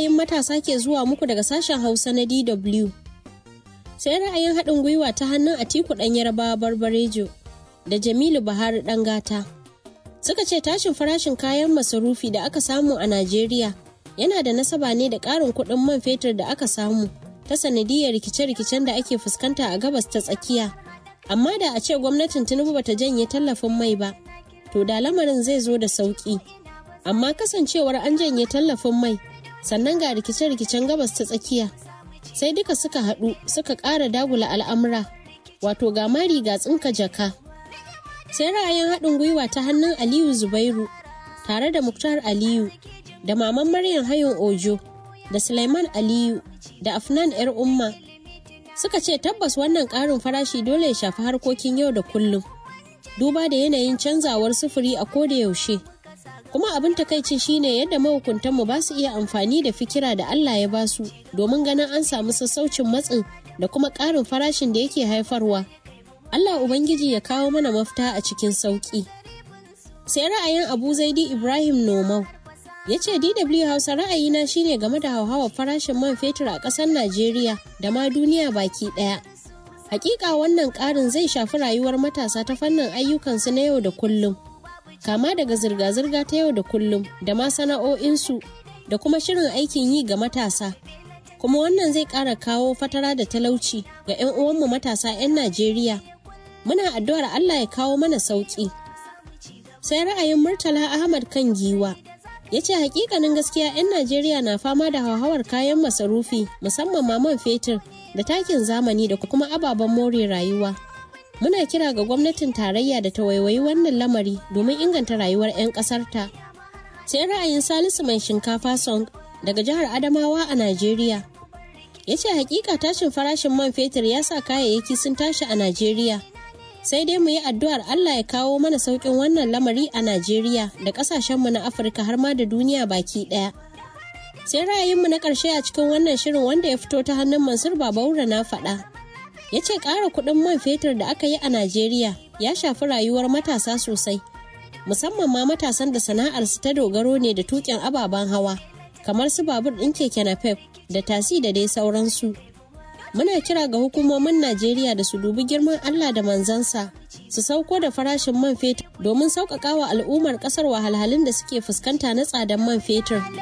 ra'ayin matasa ke zuwa muku daga sashen Hausa na DW. Sai ra'ayin haɗin gwiwa ta hannun Atiku ɗan Yarbawa Barbarejo da Jamilu Buhari ɗan gata. Suka ce tashin farashin kayan masarufi da aka samu a Najeriya yana da nasaba ne da ƙarin kuɗin man fetur da aka samu ta sanadiyar rikice-rikicen da ake fuskanta a gabas ta tsakiya. Amma da a ce gwamnatin Tinubu bata janye tallafin mai ba, to da lamarin zai zo da sauƙi. Amma kasancewar an janye tallafin mai, sannan ga rikice-rikicen gabas ta tsakiya, sai duka suka haɗu suka ƙara dagula al'amura, wato ga mari ga tsinka jaka. Sai ra'ayin haɗin gwiwa ta hannun Aliyu Zubairu, tare da Muktar Aliyu, da Maman Maryam Hayon Ojo, da Sulaiman Aliyu, da Afnan 'yar Umma, suka ce tabbas wannan ƙarin farashi dole ya shafi harkokin yau da kullum. Duba da yanayin canzawar sufuri a koda yaushe. kuma abin takaici shine yadda mahukuntanmu ba su iya amfani da fikira da Allah ya basu domin ganin an samu sassaucin matsin da kuma ƙarin farashin da yake haifarwa. Allah Ubangiji ya kawo mana mafita a cikin sauƙi. Sai ra'ayin Abu Zaidi Ibrahim Nomau ya ce DW Hausa ra'ayina shine game da hauhawar farashin man fetur a ƙasar Najeriya da ma duniya baki ɗaya. Hakika wannan ƙarin zai shafi rayuwar matasa ta fannin ayyukansu na yau da kullum. kama daga zirga-zirga ta yau da kullum da ma sana'o'insu da kuma shirin aikin yi ga matasa kuma wannan zai ƙara kawo fatara da talauci ga 'yan uwanmu matasa 'yan najeriya muna addu'ar allah ya kawo mana sauƙi sai ra'ayin murtala ahmad kan giwa ya ce hakikanin gaskiya 'yan najeriya na fama da hauhawar kayan masarufi musamman ma man fetur da takin zamani da kuma ababen more rayuwa muna kira ga gwamnatin tarayya da ta waiwayi wannan lamari domin inganta rayuwar 'yan ƙasarta. sai ra'ayin salisu mai shinkafa song daga jihar adamawa a najeriya ya ce hakika tashin farashin man fetur ya sa kayayyaki sun tashi a najeriya sai dai mu yi addu'ar allah ya kawo mana sauƙin wannan lamari a najeriya da ƙasashenmu na afirka har ma da duniya baki ɗaya sai ra'ayinmu na ƙarshe a cikin wannan shirin wanda ya fito ta hannun mansur babaura na faɗa ya ce ƙara kuɗin man fetur da aka yi a Najeriya ya shafi rayuwar matasa sosai, musamman ma matasan da sana'arsu ta dogaro ne da tuƙin ababen hawa, kamar su babur ɗin keke napep da tasi da dai sauransu. Muna kira ga hukumomin Najeriya da su dubi girman Allah da manzansa, su sauko da farashin man fetur domin sauƙaƙa wa al'ummar ƙasar wahalhalun da suke fuskanta na tsadan man fetur.